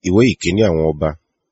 ìwé ìkíní àwọn ọba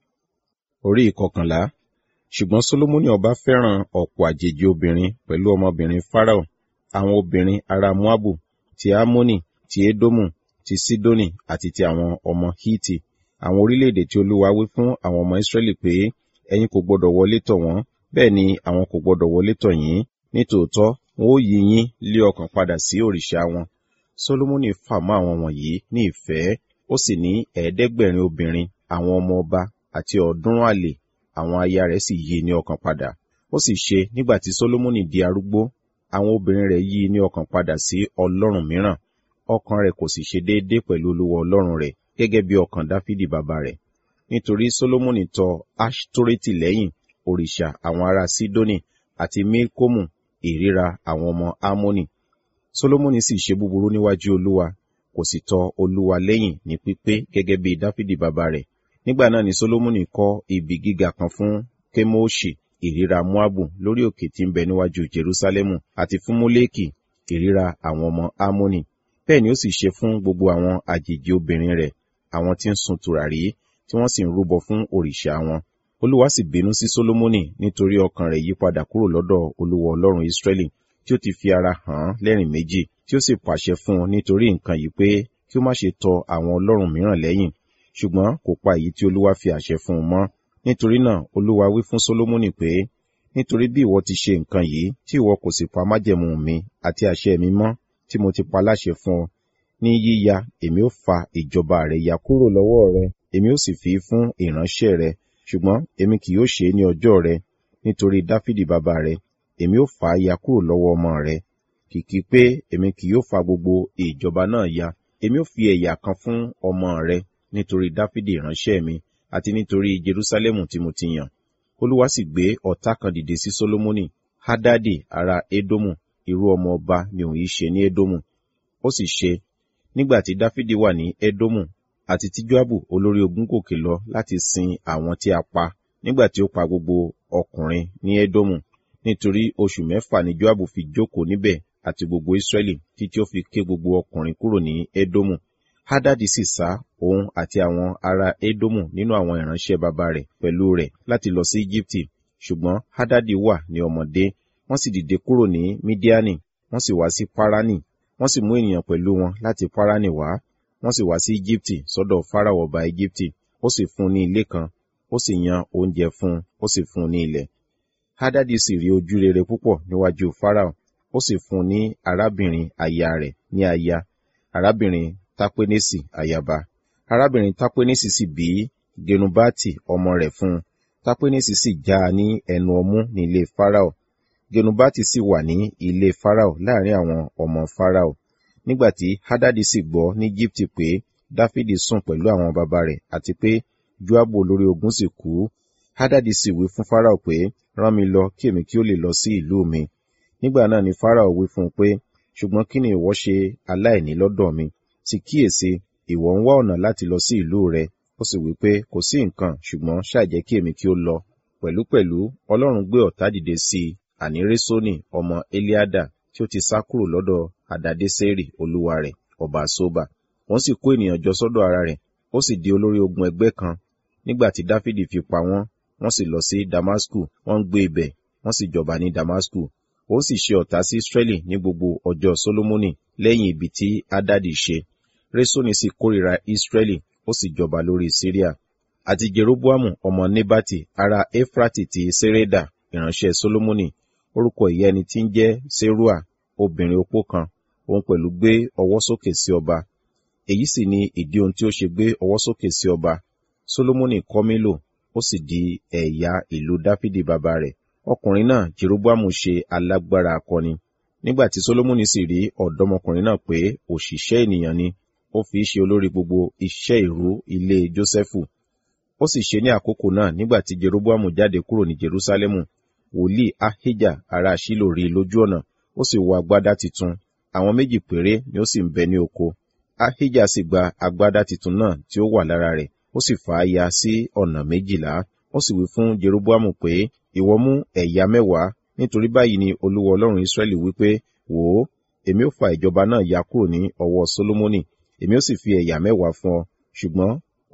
orí ìkọkànlá ṣùgbọ́n solomoni ọba fẹ́ràn ọ̀pọ̀ àjèjì obìnrin pẹ̀lú ọmọbìnrin farao àwọn obìnrin ará moabu ti amoni ti edomu ti sidoni àti ti àwọn ọmọ hiti àwọn orílẹ̀-èdè tí olúwa wí fún àwọn ọmọ israẹli pé ẹ̀yin kò gbọdọ̀ wọlé tọ̀ wọ́n bẹ́ẹ̀ ni àwọn kò gbọdọ̀ wọlé tọ̀ yín nítòótọ́ wọn ó yí yín lé ọkàn padà sí òrìṣà wọn solomoni fà mọ́ àwọn wọ̀nyí ní ìfẹ́ ó sì ní ẹ̀ẹ́dẹ́gbẹ̀rin obìnrin àwọn ọmọ ọba àti ọ̀ọ́dúnrún àlè àwọn aya rẹ̀ sì yí ní ọkàn padà ó sì ṣe nígbà tí solomoni di arúgbó àwọn obìnrin rẹ̀ yí ní ọkàn padà sí ọlọ́run mìíràn ọkàn rẹ̀ kò sì ṣe déédé pẹ̀lú olúwa ọlọ́run rẹ̀ gẹ́gẹ́ bí ọkàn dáfídì bàbá rẹ̀ nítorí solomoni tọ ashtoreti lẹ́yìn òrìṣà àwọn ará sidoni àti milkomu ìríra àwọn ọmọ amoni solomoni sì ṣe búburú níwájú olúwa kò sì tọ olúwa lẹ́yìn ní pípé gẹ́gẹ́ bí dáfídì bàbá rẹ̀ nígbà náà ni solomoni kọ́ ibi gíga kan fún kemoshi ìríra moabu lórí òkè tí ń bẹ níwájú jerusalemu àti fún moleki ìríra àwọn ọmọ amoni bẹ́ẹ̀ ni ó sì ṣe fún gbogbo àwọn àjèjì obìnrin rẹ̀ àwọn tí ń sun tùràrí tí wọ́n sì ń rúbọ fún òrìṣà wọn olúwa sì bínú sí solomoni nítorí ọkàn rẹ̀ yí padà kúrò lọ́dọ̀ olúwa ọlọ́run israẹli tí ó ti fi ara hàn án lẹ́rìn méjì tí ó sì pàṣẹ fún un nítorí nǹkan yìí pé kí ó má ṣe tọ àwọn ọlọ́run mìíràn lẹ́yìn ṣùgbọ́n kò pa èyí tí olúwa fi àṣẹ fún un mọ́ nítorí náà olúwa wí fún solomoni pé nítorí bí ìwọ ti ṣe nǹkan yìí tí ìwọ kò sì pa májẹ̀mú mi àti àṣẹ mi mọ́ tí mo ti pa láṣẹ fún ọ ní yíya èmi ó fa ìjọba rẹ ya kúrò lọ́wọ́ rẹ èmi ó sì fi fún ìránṣẹ́ rẹ ṣùgbọ́n èmi kì yóò ṣe é ní ọjọ́ rẹ nítorí dáfídì bàbá rẹ èmi ó fà á ya kúrò lọ́wọ́ ọmọ rẹ kìkì pé èmi kì yóò fa gbogbo ìjọba náà ya èmi ó fi ẹ̀yà kan fún ọmọ rẹ nítorí dáfídì ìránṣẹ́ mi àti nítorí jerusalemu tí mo ti yàn olúwa sì gbé ọ̀tá kan dìde sí solomoni hadadi ará edomu irú ọmọ ọba ni òun yìí ṣe ní edomu ó sì ṣe nígbà tí dáfídì wà ní edomu àti tí joabu olórí ogun gòkè lọ láti sin àwọn tí a pa nígbà tí ó pa gbogbo ọkùnrin ní edomu nítorí oṣù mẹ́fà ni joabu fi jókòó níbẹ̀ àti gbogbo israẹli títí ó fi ké gbogbo ọkùnrin kúrò ní edomu hadadi sì sá òun àti àwọn ará edomu nínú àwọn ìránṣẹ́ bàbá rẹ̀ pẹ̀lú rẹ̀ láti lọ sí egypti ṣùgbọ́n hadadi wà ní ọmọdé wọ́n sì dìde kúrò ní midiani wọ́n sì wá sí parani wọ́n sì mú ènìyàn pẹ̀lú wọn láti parani wá wọ́n sì wá sí egypti sọ́dọ̀ farao ọba egypti ó sì fún un ní ilé kan ó sì yan oúnjẹ fún un ó sì fún un ní ilẹ̀ hadadi sì rí ojú rere púpọ̀ níwájú farao ó sì fún un ní arábìnrin aya rẹ̀ ní aya arábìnrin tapenesi ayaba arábìnrin tapenesi sì bí genubati ọmọ rẹ̀ fún un tapenesi sì já a ní ẹnu ọmú ní ilé farao genubati sì wà ní ilé farao láàrin àwọn ọmọ farao nígbàtí hadadi sì gbọ́ ní egypt pé dáfídì sùn pẹ̀lú àwọn baba rẹ̀ àti pé joabu olórí ogun sì kú hadadi sì wí fún farao pé rán mi lọ kí èmi kí ó lè lọ sí ìlú mi nígbà náà ni farao wí fún un pé ṣùgbọ́n kí ni ìwọ ṣe aláìní lọ́dọ̀ mi sì kíyèsí ìwọ ń wá ọ̀nà láti lọ sí ìlú rẹ ó sì wí pé kò sí nǹkan ṣùgbọ́n ṣàjẹ́ kí èmi kí ó lọ pẹ̀lúpẹ̀lú ọlọ́run gbé ọ̀tá dìde sí i àní résónì ọmọ eliada tí ó ti sá kúrò lọ́dọ̀ àdádésẹ́rì olúwa rẹ̀ ọba sóbà wọ́n sì kó ènìyàn jọ sọ́dọ̀ ara rẹ̀ ó sì di olórí ogun ẹgbẹ́ kan nígbà tí dáfídì fi pa wọ́n wọ́n sì lọ sí damasku wọ́n ń gbé ibẹ̀ wọ́n sì jọba ní damasku ó sì ṣe ọ̀tá sí israẹli ní gbogbo ọjọ́ solomoni lẹ́yìn ibi tí adadi ṣe resoni sì kórìíra israẹli ó sì jọba lórí syria àti jeroboamu ọmọ nebati ará efrati ti sereda ìránṣẹ́ solomoni orúkọ ìyá ẹni tí ń jẹ́ serua obìnrin opó kan òun pẹ̀lú gbé ọwọ́ sókè sí ọba èyí sì ni ìdí ohun tí ó ṣe gbé ọwọ́ sókè sí ọba solomoni kọ́ mílò ó sì di ẹ̀yà ìlú dáfídì bàbá rẹ̀ ọkùnrin náà jeroboamu ṣe alágbára akọni nígbà tí solomoni sì rí ọ̀dọ́mọkùnrin náà pé òṣìṣẹ́ ènìyàn ni ó fi ṣe olórí gbogbo iṣẹ́ ìrú ilé jósẹ́fù ó sì ṣe ní àkókò náà nígbà tí jeroboamu jáde kúrò ní jerusalemu wòlíì ahijah ará ṣílò rí lójú ọ̀nà ó sì wọ agbádá titun àwọn méjì péré ni ó sì ń bẹ ní oko ahijah sì gba agbádá titun náà tí ó wà lára rẹ̀ ó sì fà á ya sí ọ̀nà méjìlá ó sì wí fún jeroboamu pé ìwọ mú ẹ̀yà mẹ́wàá nítorí báyìí ni olúwa ọlọ́run israẹli wípé wò ó èmi ó fa ìjọba náà ya kúrò ní ọwọ́ solomoni èmi ó sì fi ẹ̀yà mẹ́wàá fún ọ ṣùgbọ́n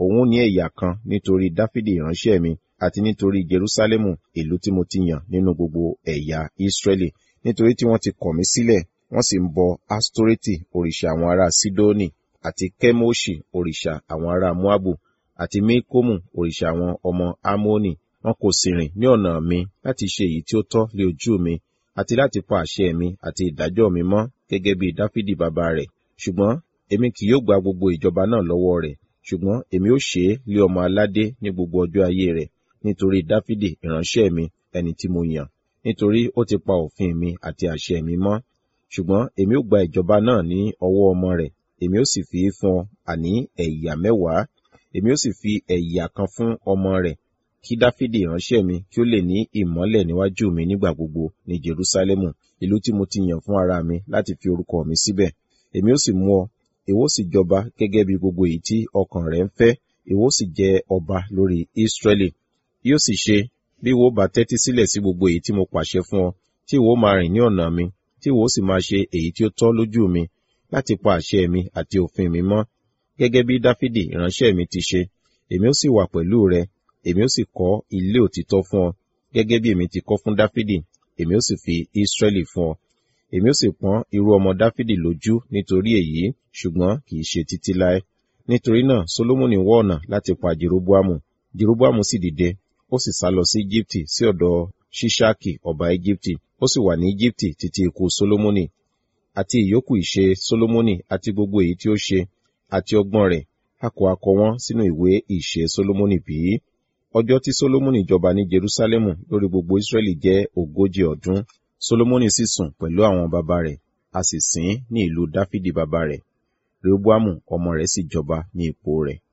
òun ní ẹ̀yà kan nítorí dáfídì ìránṣẹ́ mi àti nítorí jerúsálẹ́mù ìlú tí mo ti yàn nínú gbogbo ẹ̀yà ísírẹ́lì nítorí tí wọ́n ti kọ̀ mí sílẹ̀ wọ́n sì ń bọ astoreti òrìṣà àwọn ará sidoni àti kemoshi òrìṣà àwọn ará moabu àti mekomu òrìṣà àwọn ọmọ amoni wọn kò sì rìn ní ọ̀nà mi láti ṣe èyí tí ó tọ́ lé ojú mi àti láti pa àṣẹ mi àti ìdájọ́ mi mọ́ gẹ́gẹ́ bí dáfídì bàbá rẹ̀ ṣùgbọ́n èmi kì yóò gba gbogbo ìjọba náà lọ́wọ́ rẹ̀ ṣùgbọ́n èmi ó ṣe é lé ọmọ aládé ní gbogbo ọjọ́ ayé rẹ̀ nítorí dáfídì ìránṣẹ́ mi ẹni tí mo yàn nítorí ó ti pa òfin mi àti àṣẹ mi mọ́ ṣùgbọ́n èmi ó gba ìjọba náà ní ọwọ́ ọmọ rẹ̀ èmi ó sì fi í fún ọ àní ẹ̀yà mẹ́wàá èmi ó sì fi ẹ̀yà kan fún ọmọ rẹ̀ kí dáfídì ìránṣẹ́ mi kí ó lè ní ìmọ́lẹ̀ níwájú mi nígbà gbogbo ní jerúsálẹ́mù ìlú tí mo ti yàn fún ara mi láti fi orúkọ mi síbẹ̀ èmi ó sì mú ọ ìwọ sì jọba gẹ́gẹ́ bí gbogbo èyí tí ọkàn rẹ̀ ń fẹ́ ìwọ sì jẹ ọba lórí ísírẹ́lì yóò sì ṣe bí ìwọ bá tẹ́tí sílẹ̀ sí gbogbo èyí tí mo pàṣẹ fún ọ tí ìwọ máa rìn ní ọ̀nà mi tí ìwọ sì máa ṣe èyí tí ó tọ́ lójú mi láti pa àṣẹ mi àti òfin mi mọ́ gẹ́gẹ́ bí dáfídì ìránṣẹ́ mi ti ṣe èmi ó sì wà pẹ̀lú rẹ èmi ó sì kọ́ ilé òtítọ́ fún ọ gẹ́gẹ́ bí èmi ti kọ́ fún dáfídì èmi ó sì fi ísírẹ́lì fún ọ èmi ó sì pọ́n irú ọmọ dáfídì lójú nítorí èyí ṣùgbọ́n kì í ṣe títí láé nítorí náà solomoni wọ ọ̀nà láti pa jeroboamu jeroboamu sì dìde ó sì sá lọ sí egypti sí ọ̀dọ̀ ṣíṣáàkì ọba egypti ó sì wà ní egypti títí ikú solomoni àti ìyókù ìṣe solomoni àti gbogbo èyí tí ó ṣe àti ọgbọ́n rẹ̀ a kò akọ wọn sínú ìwé ìṣe solomoni bí ọjọ́ tí solomoni jọba ní jerusalemu lórí gbogbo israẹli jẹ́ ogójì ọdún solomoni sì sùn pẹ̀lú àwọn baba rẹ̀ a sì sìn ní ìlú dáfídì baba rẹ̀ rehoboamu ọmọ rẹ̀ sì jọba ní ipò rẹ̀